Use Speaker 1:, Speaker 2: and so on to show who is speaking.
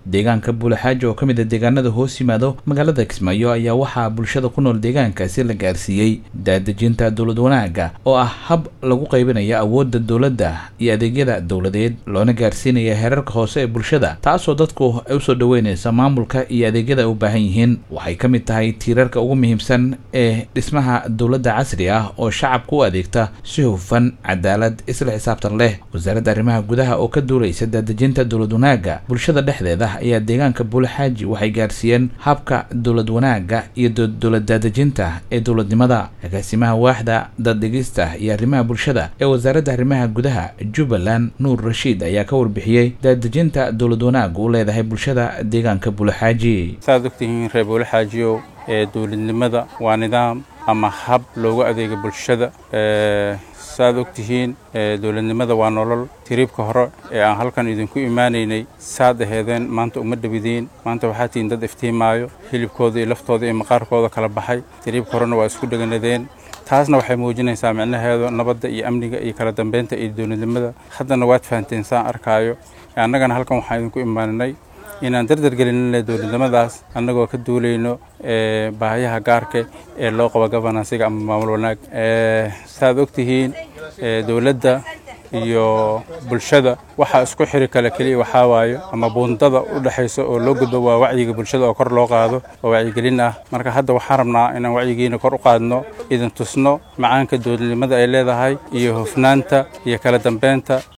Speaker 1: deegaanka buulaxaaji oo ka mid a deegaanada hoos yimaado magaalada kismaayo ayaa waxaa bulshada ku nool deegaankaasi la gaarsiiyey daadejinta dowlad wanaagga oo ah hab lagu qaybinayo awoodda dowladda iyo adeegyada dowladeed loona gaarsiinaya heerarka hoose ee bulshada taasoo dadku ay usoo dhoweynaysa maamulka iyo adeegyada ay u baahan yihiin waxay ka mid tahay tiirarka ugu muhiimsan ee dhismaha dowladda casri ah oo shacabka u adeegta si hufan cadaalad isla xisaabtan leh wasaaradda arrimaha gudaha oo ka duulaysa daadejinta dowlad wanaagga bulshada dhexdeeda ayaa deegaanka buulaxaaji waxay gaarsiiyeen habka dowlad wanaagga iyo dowlad daadejinta ee dowladnimada agaasimaha waaxda daddhigista iyo arrimaha bulshada ee wasaaradda arrimaha gudaha jubbaland nuur rashiid ayaa ka warbixiyey daadejinta dowlad wanaagga u leedahay bulshada deegaanka buulaxaaji
Speaker 2: saad ogtihiin reer buulaxaajiyow ee dowladnimada waa nidaam ama hab loogu adeega bulshada saaad ogtihiin dowladnimada waa nolol tiriibka hore ee aan halkan idinku imaanaynay saad aheedeen maanta uma dhawidiin maanta waxaa tihiin dad iftiimaayo hilibkooda iyo laftooda iyo maqaarkooda kala baxay tiriibka horena waa isku dheganadeen taasna waxay muujinaysaa micnaheedu nabadda iyo amniga iyo kala dambeynta iyo dowladnimada haddana waad fahanteen saan arkaayo annagana halkan waxaan idinku imaaninay inaan dardargelinna dowladnimadaas annagoo ka duulayno baahiyaha gaarka ee loo qabo gobonansiga ama maamul wanaag saaad ogtihiin dowladda iyo bulshada waxaa isku xiri kale keliya waxaa waayo ama buundada u dhexaysa oo loo gudbo waa wacyiga bulshada oo kor loo qaado oo wacyigelin ah marka hadda waxaan rabnaa inaan wacyigiina kor u qaadno idin tusno macaanka dowladnimada ay leedahay iyo hufnaanta iyo kala dambeynta